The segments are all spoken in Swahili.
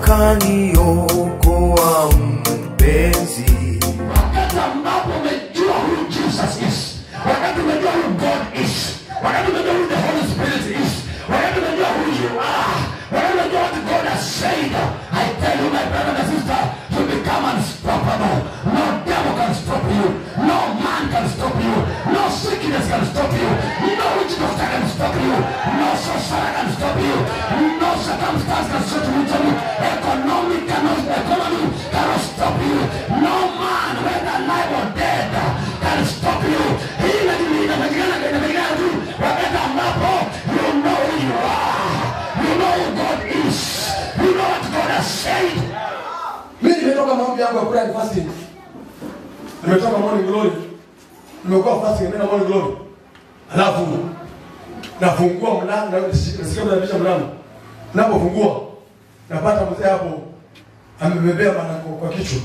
ukaniokoa mpenzi wakati ambapo umejua who Jesus is, wakati umejua who God is, wakati umejua who the Holy Spirit is, wakati umejua who you are, wakati umejua what God has said, I tell you my brother and sister, you become unstoppable. No devil can stop you. No man can stop you. No sickness can stop you. No witch doctor can stop you. No sorcerer can stop you. No circumstance can stop you. Economic cannot, economy cannot stop you. No man, whether alive or dead, can stop you. Hii inajili- inapigana inapigana tu wakati ambapo you know who you are. You know who God is. You know what God has said. mimi nimetoka maombi yangu ya prayer and fasting nimetoka morning glory nimekuwa fasting nenda morning glory alafu nafungua mlango na- nasikia mnabisha mlango napofungua napata mzee hapo amebebea manako kwa kichwa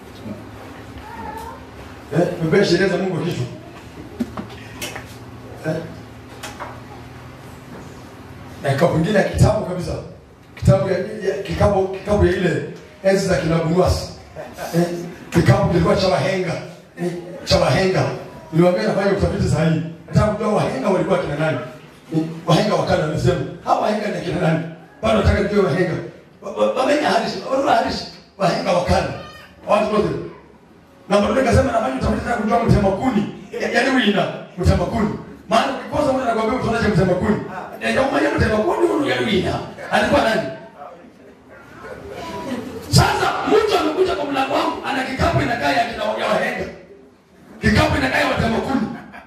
eh, bebea sheria za Mungu kwa kichwa eh. na kikapu ingine ya kitabu kabisa kitabu ya, ya, kikapu, kikapu ya ile enzi za kina Bunuasi eh, kikapu kilikuwa cha wahenga eh, cha wahenga niliwaambia nafanya utafiti sahihi nataka kujua wahenga walikuwa kina nani eh, wahenga wakale wamesema hawa wahenga ni kina nani bado nataka nijue wahenga Wa- wa- wamenya hadishi wala hadishi wahenga wakale watu wote na bado nikasema nafanya utafiti nataka kujua mtema kuni yaani wina mtema kuni maana ukikosa mtu anakuambia utaonaje mtema kuni ndio mwenye mtema kuni huyu yaani wina alikuwa nani Sasa mtu amekuja kwa mlango wangu ana kikapu inakaa ya kina ya wahenga, kikapu inakaa ya watamakuni.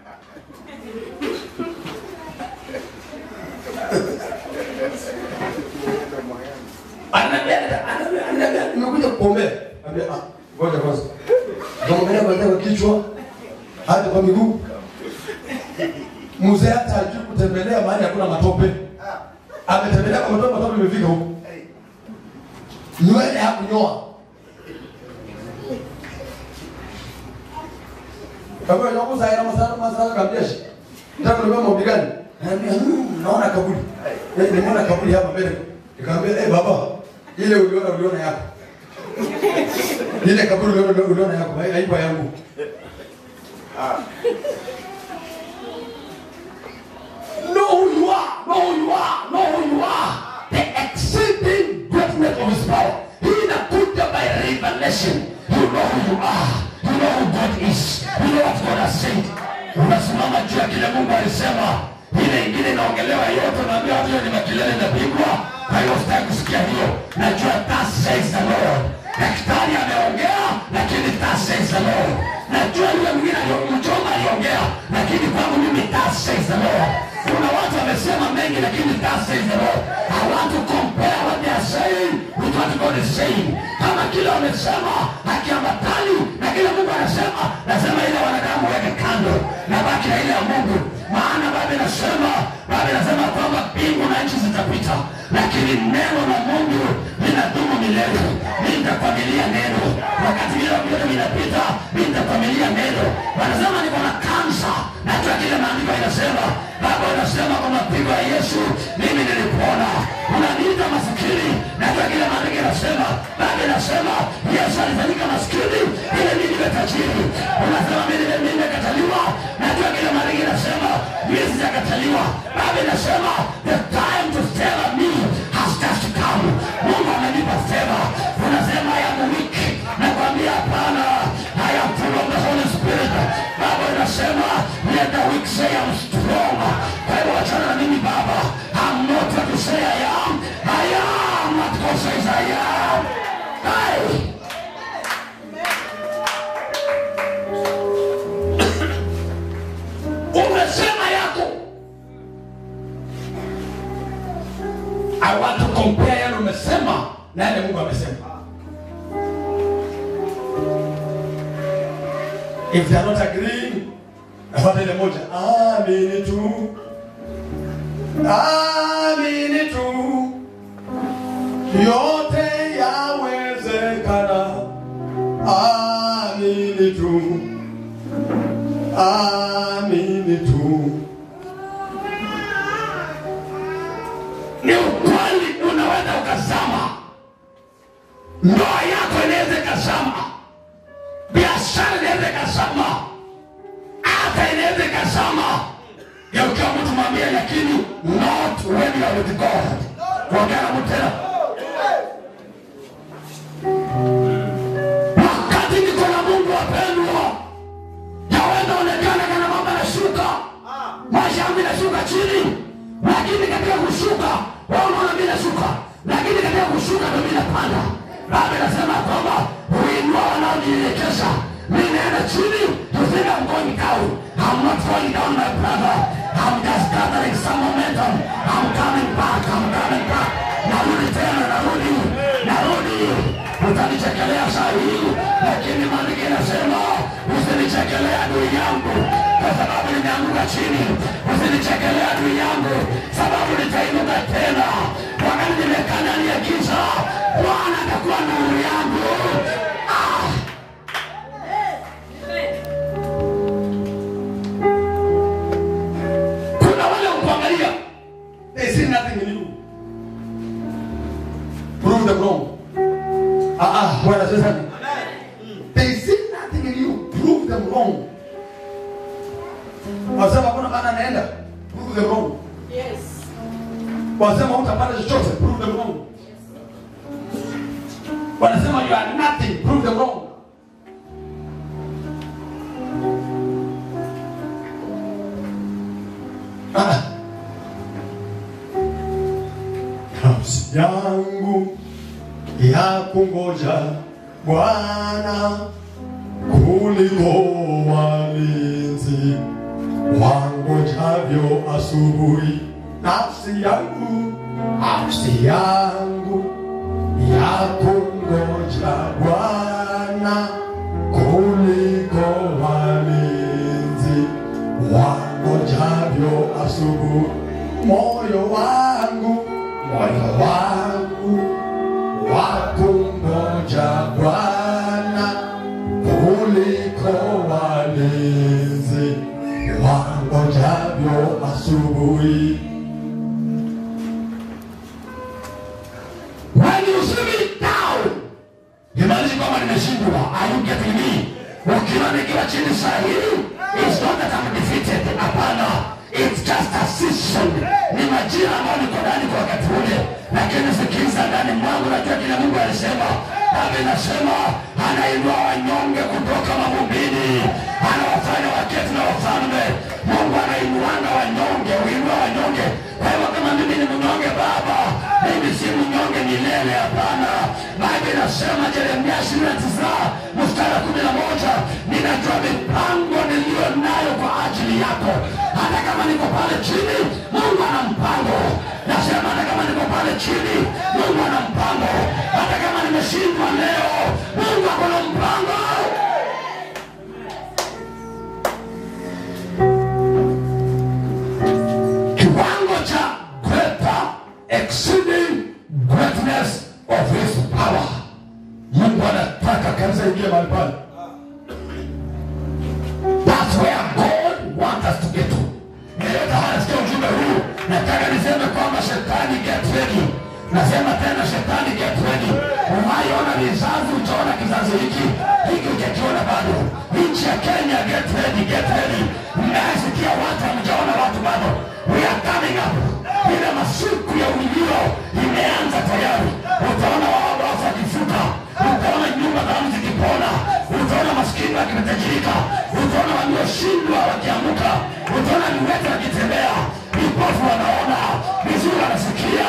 Ananiambia ananiambia ananiambia nimekuja kukuombea. Anambia ah ngoja kwanza. Naombea kwanza kwa kichwa hadi kwa miguu. Mzee hata hajui kutembelea mahali hakuna matope. Ametembelea kwa matope, matope imefika huko. Nywele hakunyoa. Kwa hiyo nakuza ina masana masana kamjeshi. Nataka niwe maombi gani? Ananiambia "Hmm, naona kaburi. Eh, nimeona kaburi hapa mbele. Nikamwambia eh baba, ile uliona uliona yako. Ile kaburi uliona uliona yako, hai- haipo yangu. Know who you are, know who you are, know who you are. The exceeding greatness of his power. Hii inakuja by revelation. You know who you are. You know who God is. You know what God has said. Unasimama juu ya kile Mungu alisema. Ile ingine inaongelewa yote, unaambia watu hiyo ni makelele inapigwa. Kwa hiyo sitaki kusikia hiyo. Najua that says the Lord. Daktari ameongea, lakini that says the Lord. Najua yule mwingine alio- mchoma aliongea, lakini kwangu mimi that says the Lord. Kuna watu wamesema mengi, lakini that says the Lord. I want to compare what they are saying with what God is saying. Kama kile wamesema hakiambatani na kile Mungu anasema, nasema ile wanadamu weke kando na baki na ile ya Mungu. Maana Biblia inasema, Biblia inasema kwamba mbingu na nchi zitapita, lakini neno la Mungu linadumu milele. Mimi nitakwamilia neno wakati vile vyote vinapita, mimi nitakwamilia neno. Wanasema niko na kansa, najua kile maandiko inasema. Baba inasema kwa mapigo ya Yesu mimi nilipona. Unaniita masikini, najua kile maandiko inasema. Baba inasema Yesu alifanyika maskini ili mimi niwe tajiri. Unasema mimi mimi nimekataliwa, najua kile maandiko inasema mimi sijakataliwa. Baba inasema the time to favor me has just come. Mungu amenipa favor. Unasema I am weak. Nakwambia hapana. I am full of the Holy Spirit. Baba inasema let the weak say I'm strong. Kwa hivyo wachana na mimi Baba. I'm not what you say I am. I am what God says I am. Hey. Umesema yako. I want to compare yale umesema na yale Mungu amesema. If they are not agreeing, nafuata ile moja. Amini tu. Amini tu. Yote yawezekana. Amini tu. Amini tu. Ni ukweli unaweza ukazama, ndoa yako inaweza ikazama biashara inaweza ikazama hata inaweza ikazama yaukiwa mtu mwambie lakini not when you are with god kuongea na mtu tena wakati niko na mungu wapendwa yaweza onekana kana mambo yanashuka maisha yangu inashuka chini lakini katika kushuka wao unaona mimi nashuka lakini katika kushuka ndo mimi napanda baba inasema kwamba huinua wanaojinyenyekesha mimi naenda chini you think I'm going down I'm not going down my brother I'm just gathering some momentum I'm coming back I'm coming back narudi tena narudi narudi utanichekelea saa hii lakini maandiko inasema usinichekelea adui yangu kwa sababu nimeanguka chini usinichekelea adui yangu sababu nitainuka tena wakati nimekaa ndani ya giza bwana atakuwa nuru yangu ah! kuna wale ukuangalia They see nothing in you. Prove them wrong. Ah ah, Bwana sasa. They see nothing in you. Prove them wrong. Wasema kuna maana anaenda. Prove them wrong. Yes. Wasema utapata chochote. Prove them wrong. Wanasema you are nothing. Prove them wrong. Ah. Nafsi yangu ya kungoja Bwana kuliko walinzi wangojavyo asubuhi. Nafsi yangu, nafsi yangu ya kungoja Bwana kuliko walinzi wangojavyo asubuhi. Moyo wangu, moyo wangu wakungoja Bwana kuliko walinzi wangojavyo asubuhi. When you see me down, imaanishi kwamba nimeshindwa. Are you getting me? Ukiwa nikiwa chini saa hii, it's not that I'm defeated. Hapana, it's just a season. Ni majira ambayo niko ndani kwa wakati ule, lakini sikiza ndani mwangu, najua kile Mungu alisema. Baba inasema anainua wanyonge kutoka mavumbini, anawafanya waketi na wafalme. Mungu anainuanga wanyonge, huinua wanyonge. Kwa hivyo kama mimi ni mnyonge, Baba, mimi si mnyonge milele, hapana. Biblia inasema Yeremia ishirini na tisa mstari wa kumi na moja ninajua mipango niliyo nayo kwa ajili yako. Hata kama niko pale chini, Mungu ana mpango. Nasema hata kama niko pale chini, Mungu ana mpango. Hata kama nimeshindwa leo, Mungu ako na mpango. kiwango cha greater exceeding greatness of his power mungu anataka kanisa ingie mahali pale that's where god wants us to get to yeyote anasikia ujumbe huu nataka niseme kwamba shetani get ready nasema tena shetani get ready unaiona vizazi utaona kizazi hiki hiki ujakiona bado nchi ya kenya get ready get ready mnayesikia watu hamjaona watu bado we are coming up ile masiku ya ujio imeanza tayari utaona waogofu wakifuka utaona nyumba dhamu zikipona utaona maskini wakimetajirika utaona walioshindwa wakiamuka utaona viwete wakitembea vipofu wanaona vizuri wanasikia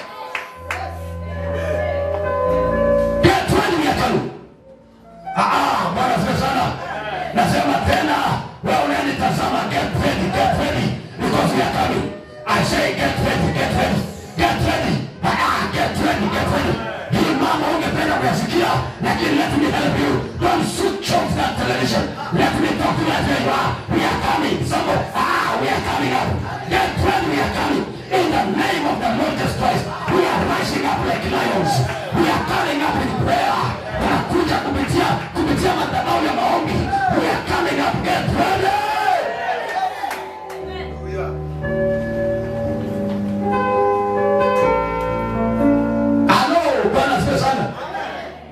getweni miakalu bwana sio sana nasema tena wewe unanitazama get ready get ready because we are coming I say get ready get ready get ready ah get ready get ready hii mama ungependa kuyasikia lakini let me help you don't switch off that television let me talk to you as you are we are coming somebody ah we are coming up get ready we are coming in the name of the Lord Jesus Christ we are rising up like lions we are coming up in prayer tunakuja kupitia kupitia madhabahu ya maombi we are coming up get ready Halo, Bwana asifiwe sana.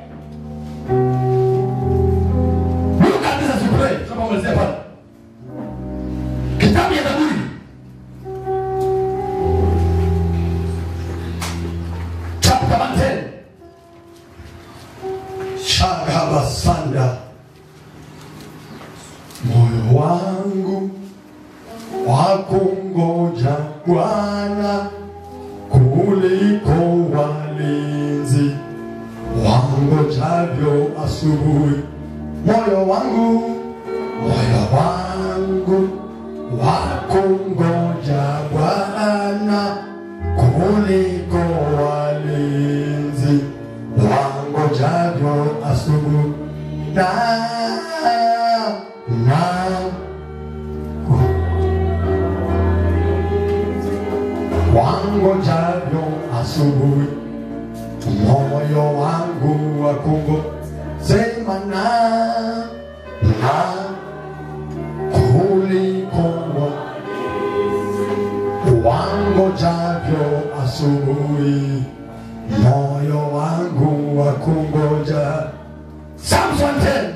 kuliko walinzi wangojavyo asubuhi. Moyo wangu, moyo wangu wakungoja Bwana kuliko walinzi wangojavyo asubuhi. Na na wangojavyo asubuhi moyo wangu wa kungo sema na na kuliko wa- wangojavyo asubuhi moyo wangu wa kungoja Psalms 110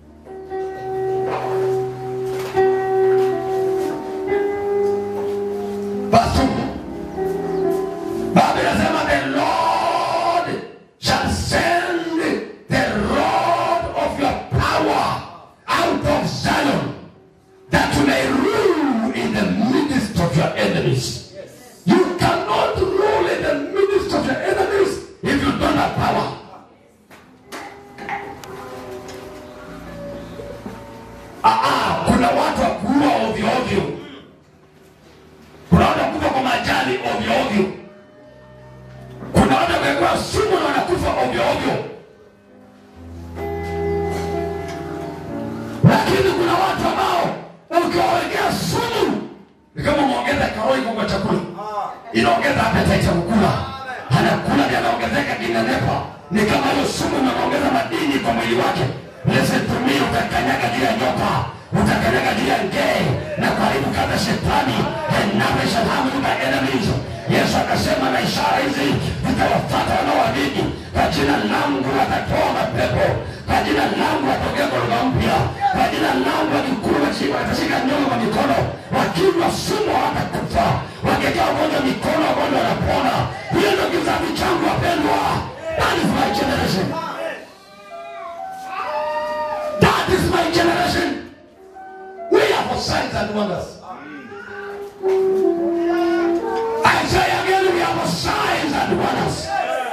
verse 2 Biblia inasema the Lord shall send the rod of your power out of Zion that you may rule in the midst of your enemies. You cannot rule in the midst of your enemies if you don't have power. Ah, ah, kuna watu wa kuua ovyo ovyo. Kuna watu wa kufa kwa majali ovyo ovyo kuna watu wamewekewa sumu na wanakufa ovyo ovyo, lakini kuna watu ambao ukiwawekea sumu ni kama umeongeza karoli kwa chakula, inaongeza appetite ya kukula, anakula ndio anaongezeka kinenepa. Ni kama hiyo sumu inaongeza madini kwa mwili wake. Listen to me, utakanyaga juu ya nyoka, utakanyaga juu ya ngee na kuharibu kazi ya shetani, and nothing shall harm you by enemies. Yesu akasema na ishara hizi zitawafuata wanaoamini, kwa jina langu watatoa mapepo, kwa jina langu watokea kwa lugha mpya, kwa jina langu wakikula washika- watashika nyongo kwa mikono, wakinywa sumu hawatakufa, wakiwekea wagonjwa mikono wagonjwa wanapona. Hiyo ndio kizazi changu wapendwa. That is my generation. That is my generation. We are for signs and wonders. I say again, we have signs and wonders.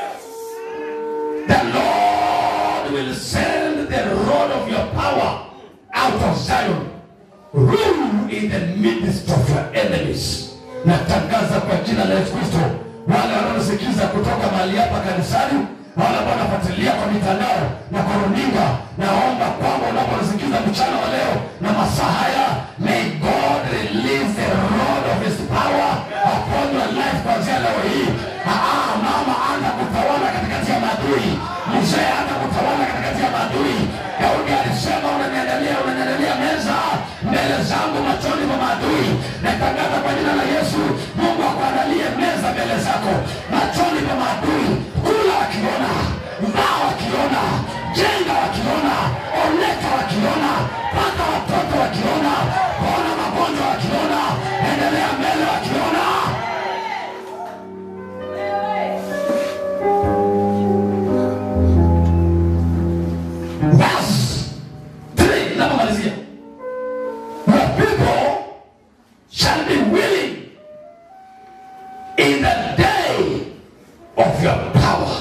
The Lord will send the rod of your power out of Zion. Rule in the midst of your enemies. Natangaza kwa jina la Yesu Kristo, wale wanaosikiza kutoka mahali hapa kanisani, wale ambao wanafuatilia kwa mitandao na kwa runinga, naomba kwamba unaposikiza mchana wa leo na masaa haya, may God release the rod of his power upon your life kuanzia leo hii. Ah, mama anza kutawala katikati ya maadui, mzee anza kutawala katikati ya maadui. Daudi alisema unaniandalia, unaniandalia meza mbele zangu machoni mwa maadui. Natangaza kwa jina la Yesu, Mungu akuandalie meza mbele zako machoni mwa maadui. Kula wakiona, vaa wakiona, jenga wakiona, oleka wakiona, pata watoto wakiona, pona magonjwa wakiona, endelea mbele wakiona. Verse 3 napomalizia your people shall be willing in the day of your power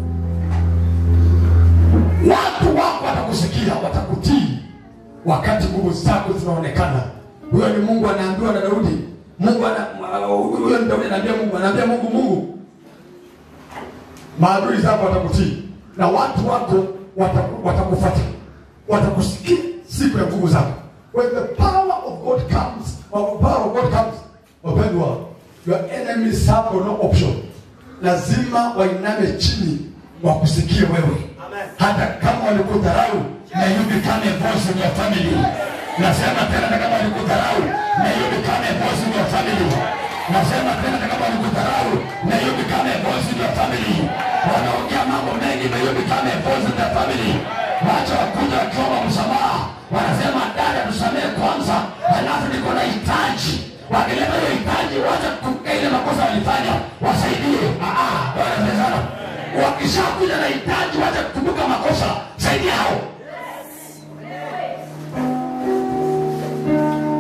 watu wako watakusikia watakutii wakati nguvu zako zinaonekana huyo ni mungu anaambiwa na daudi mungu ana- huyo ni daudi anaambia mungu anaambia mungu mungu maadui zako watakutii na watu wako wataku- watakufuata watakusikia siku ya nguvu zako when the power of god comes when the power of god comes wapendwa your enemies have no option lazima wainame chini wakusikie wewe hata kama walikudharau may you become a voice in your family nasema tena hata kama walikudharau may you become a voice in your family nasema tena hata kama walikudharau may you become a voice in your family wanaongea mambo mengi may you become a voice in their family wacha wakuja wakiomba msamaha wanasema dada tusamehe kwanza halafu niko na hitaji wakileta hiyo hitaji wacha kuka ile makosa walifanya wasaidie Ah, ah, wanasema wakishakuja na hitaji wacha kukumbuka makosa saidia hao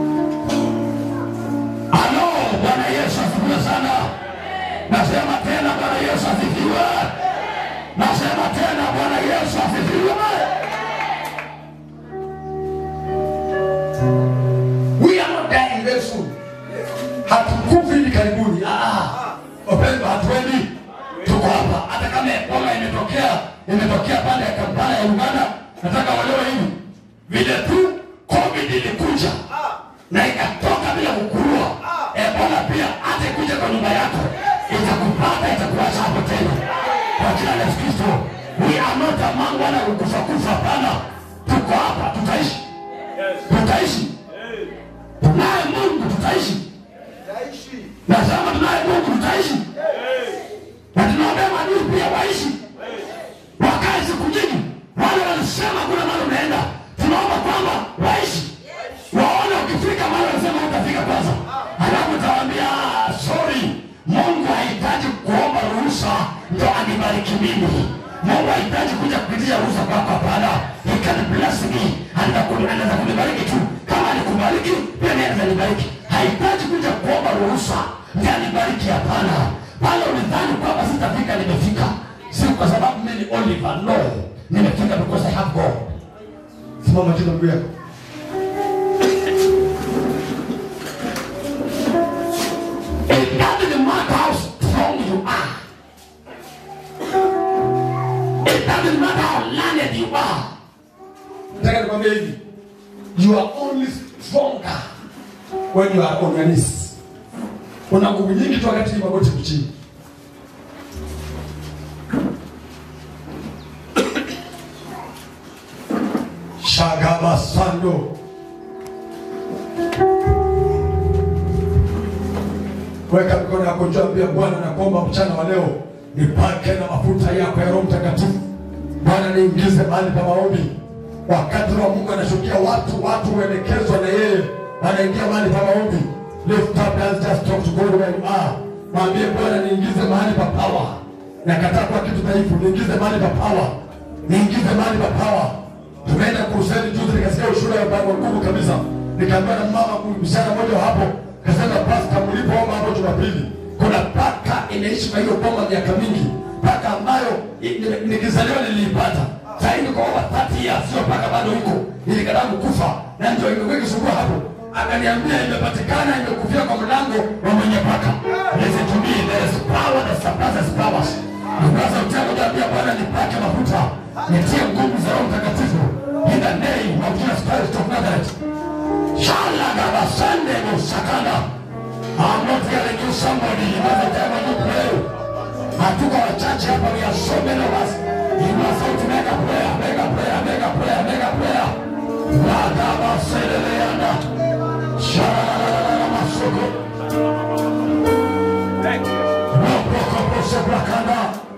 Halo, Bwana Yesu asifiwe sana. Nasema tena hatuendi tuko hapa hata kama ebola imetokea imetokea pande ya kampala ya uganda nataka walewe hivi vile tu covid ilikuja na ikatoka bila kukurua ebola pia hata ikuja kwa nyumba yako itakupata itakuacha hapo tena kwa jina la yesu kristo we are not among wala kukufa kufa hapana tuko hapa tutaishi tutaishi tunaye mungu tutaishi nasema tunaye mungu tutaishi na tunaombea maadui pia waishi wakae siku nyingi wale walisema kuna mahali unaenda tunaomba kwamba waishi waone ukifika mahali walisema utafika kwanza halafu utawaambia "Ah, sorry mungu hahitaji kuomba ruhusa ndo anibariki mimi mungu hahitaji kuja kupitia ruhusa kwako hapana he can bless me Anaweza kuni- anaweza kunibariki tu kama alikubariki pia mimi anaweza nibariki hahitaji kuja kuomba ruhusa ndi anibariki hapana pale ulidhani kwamba sitafika nimefika si kwa sababu mimi ni oliver no nimefika because i have god simama tena ndugu yako It doesn't matter how strong you are. It doesn't matter how learned you are. nataka nikwambie hivi you are only stronger when you are on your knees una nguvu nyingi tu wakati magoti kuchini shagabasando weka mikono yako juu ambia bwana nakuomba mchana wa leo nipake na mafuta yako ya roho mtakatifu bwana niingize mahali pa maombi wakati roho wa mungu anashukia watu watu huelekezwa na yeye wanaingia mahali pa maombi lift up and just talk to God where you are mwambie bwana niingize mahali pa power nakataa kwa kitu dhaifu niingize mahali pa power niingize mahali pa power tumeenda kuruseni juzi nikasikia ushuhuda wa wa nguvu kabisa nikaambiwa na mama msichana mmoja wa hapo kasema pasta mlipoomba hapo jumapili kuna paka inaishi kwa hiyo boma miaka mingi paka ambayo i- ni- nikizaliwa niliipata sahivi kwa over 30 years sio paka bado huko ilikadamu kufa na ndio imekuwa ikisumbua hapo akaniambia imepatikana imekufia kwa mlango wa mwenye paka listen to me there is power that surpasses powers Ukaza utaka kuambia Bwana nipake mafuta nitie nguvu za Roho Mtakatifu in the name of Jesus Christ of Nazareth Shala gabasande musakana I'm not hearing you somebody by the time when you pray hatuko wachache hapa we are so many of us you must have to make a prayer make a prayer make a prayer make a prayer Lagabaseleleana Shala masoko Rokokoposebrakana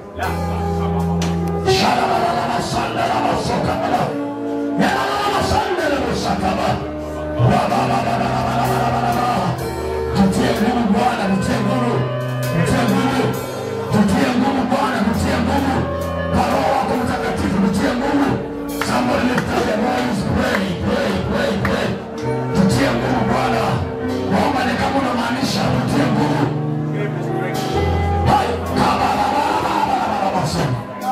tutie nguvu bwana tutie nguvu tutie nguvu tutie nguvu bwana tutie nguvu kwa roho wako mtakatifu tutie nguvu somebody lift up your voice pray pray pray pray tutie nguvu bwana naomba ni kama unamaanisha tutie nguvu Hai, kabarabarabarabarabarabasa.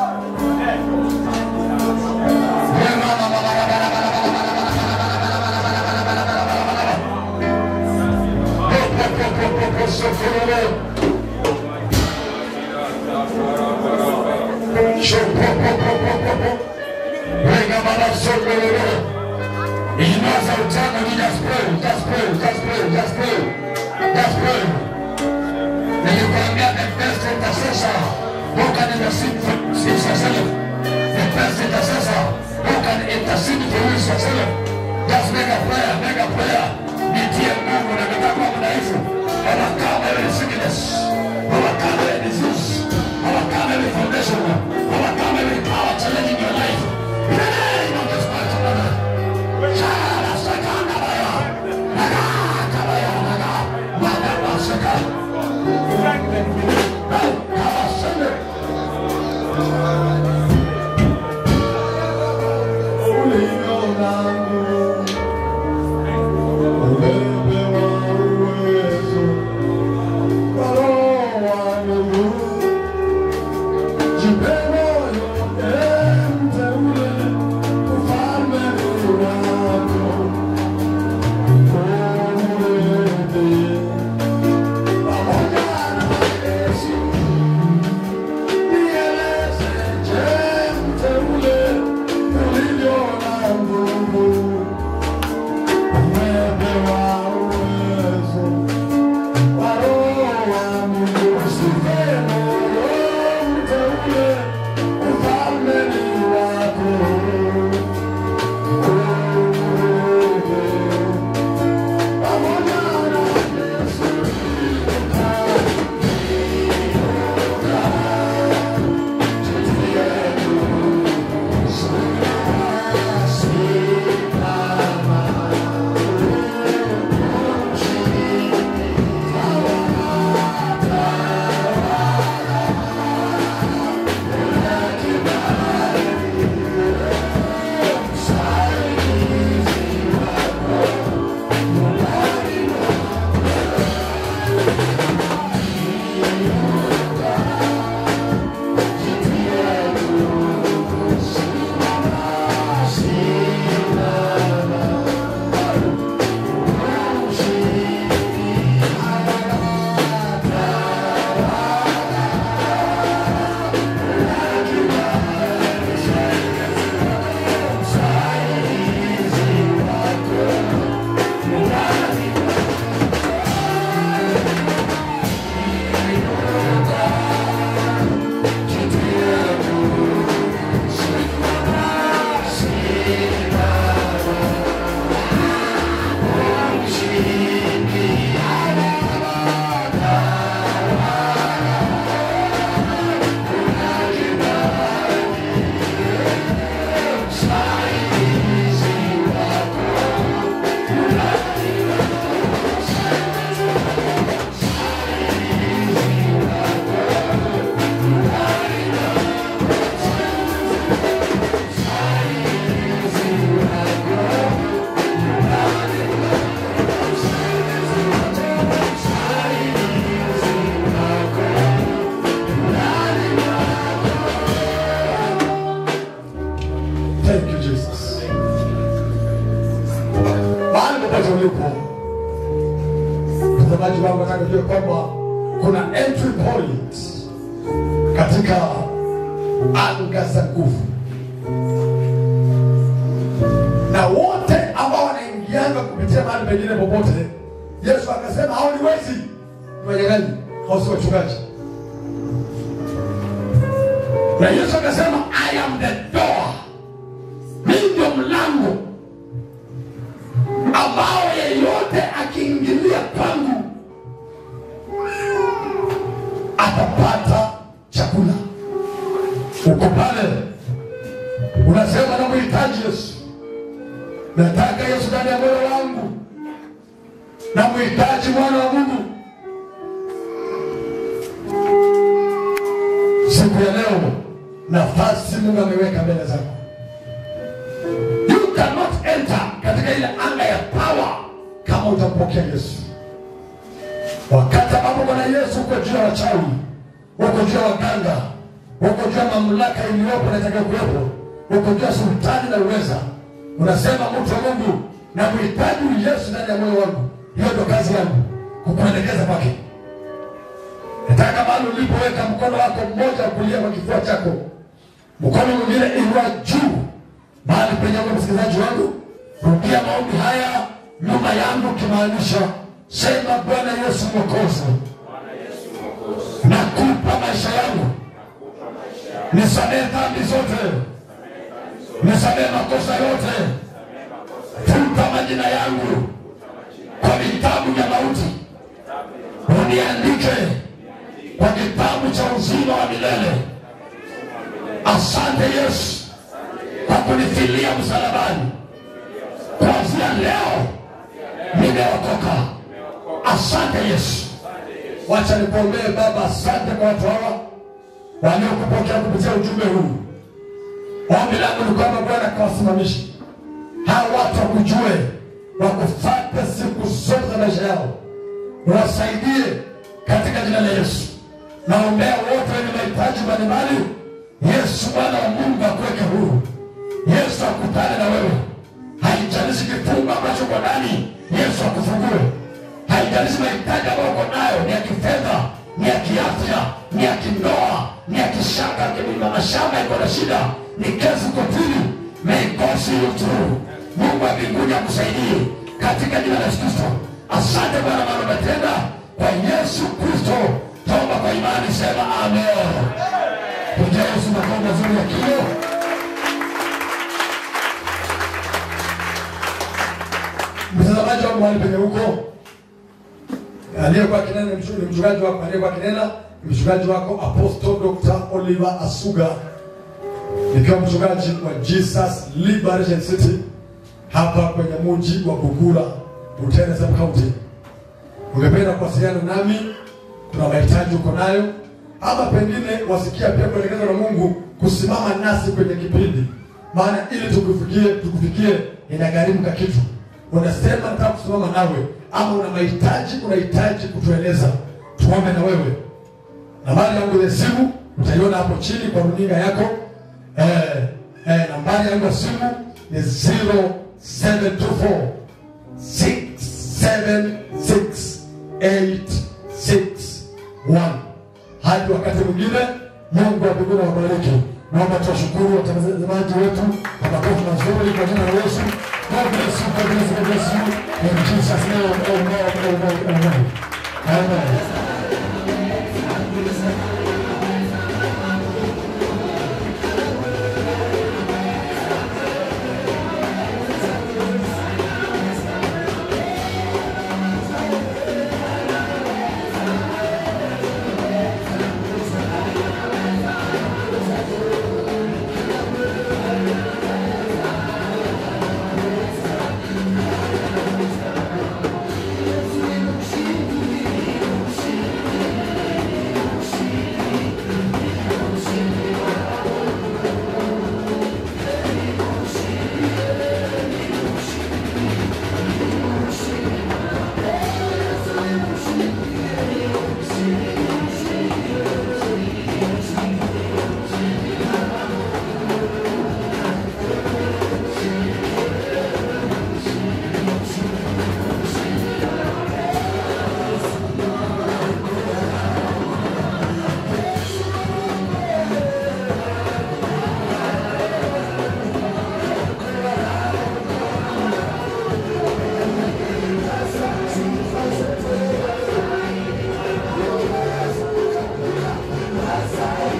Inaweza utaka ni just pray, just pray, just pray, just pray, just pray. Nilikwambia the best intercessor who can intercede for is yourself. The best intercessor who can intercede for you is yourself. Just make a prayer, make a prayer. Nitie nguvu na nitakuwa mdhaifu. Overcome every sickness. Overcome every disease. Overcome every foundation. Overcome every power challenging your life. In the name of Jesus Christ of Nazareth. Shala sakanda baya. Naga kabaya naga. Naga basa mtu wangu nataka ujue kwamba kuna entry point katika anga za nguvu na wote ambao wanaingianga kupitia mahali pengine popote yesu akasema hao ni wezi ni wanyang'anyi hao si wachungaji na yesu akasema i am the door mimi ndio mlango ambao yeyote akiingilia kwangu atapata chakula uko pale unasema namhitaji yesu nataka yesu ndani ya moyo wangu namhitaji mwana wa mungu siku ya leo nafasi mungu ameweka mbele zako you cannot enter katika ile anga ya power kama utampokea yesu wakati ambapo bwana yesu uko juu ya wachawi uko juu ya waganga uko juu ya mamlaka iliyopo na itakayokuwepo uko juu ya sultani na uweza unasema mtu wa mungu na mhitaji yesu ndani ya moyo wangu hiyo ndo kazi yangu kukuelekeza kwake nataka mahali ulipoweka mkono wako mmoja kulia kwa kifua chako mkono mwingine inua juu mahali penye uko msikilizaji wangu rudia maombi haya nyuma yangu kimaanisha sema bwana yesu mwokozi nakupa maisha yangu nisamehe dhambi zote nisamehe makosa yote futa majina yangu kwa vitabu vya mauti uniandike kwa kitabu cha uzima wa milele asante yesu kwa kunifilia msalabani kuanzia leo nimeokoka asante yesu wacha nikuombee baba asante kwa watu hawa waliokupokea kupitia ujumbe huu ombi langu ni kwamba bwana kawasimamisha hawa watu wakujue wakufate siku zote za maisha yao wasaidie katika jina la yesu naombea wote wenye mahitaji mbalimbali yesu mwana wa mungu akuweke huru yesu akutane na wewe haijalishi kifungo ambacho uko ndani yesu akufungue haijalishi mahitaji ambayo uko nayo ni ya kifedha ni ya kiafya ni ya kindoa ni ya kishaka kilima mashamba iko na shida ni kesi kotini may God see you through mungu wa mbinguni akusaidie katika jina la yesu kristo asante bwana maana umetenda kwa yesu kristo toba kwa imani sema amen pigia yesu makao mazuri ya kio mtazamaji wangu mahali penye huko aliyekuwa kinena ni mchu- ni mchungaji wako aliyekuwa kinena ni mchungaji wako apostle dr oliver asuga nikiwa mchungaji wa jesus liberation city hapa kwenye mji wa bugura butere sub county ungependa kuwasiliana nami tuna mahitaji uko nayo ama pengine wasikia pia kuelekezwa na mungu kusimama nasi kwenye kipindi maana ili tukufikie tukufikie inagharimu ka kitu unasema nataka kusimama nawe ama una mahitaji unahitaji kutueleza tuombe na wewe nambari yangu ya simu utaiona hapo chini kwa runinga yako eh, eh, nambari yangu ya simu ni 0724 676861 hadi wakati mwingine mungu wa mbinguni awabariki naomba tuwashukuru watazamaji wetu kwa makofi mazuri kwa jina la yesu God bless you, God bless you, God bless you. In Jesus' name, amen, amen, amen. Amen.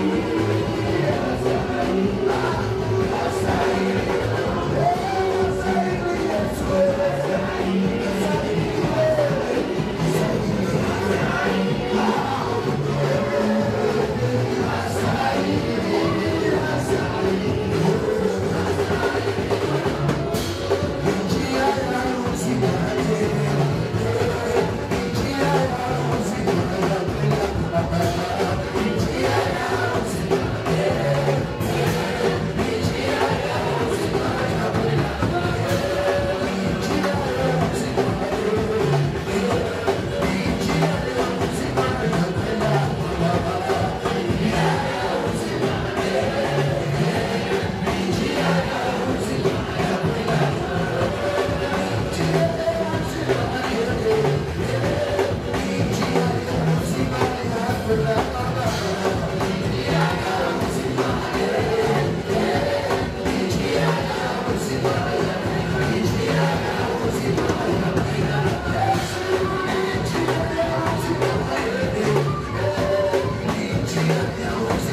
Njia ya uzima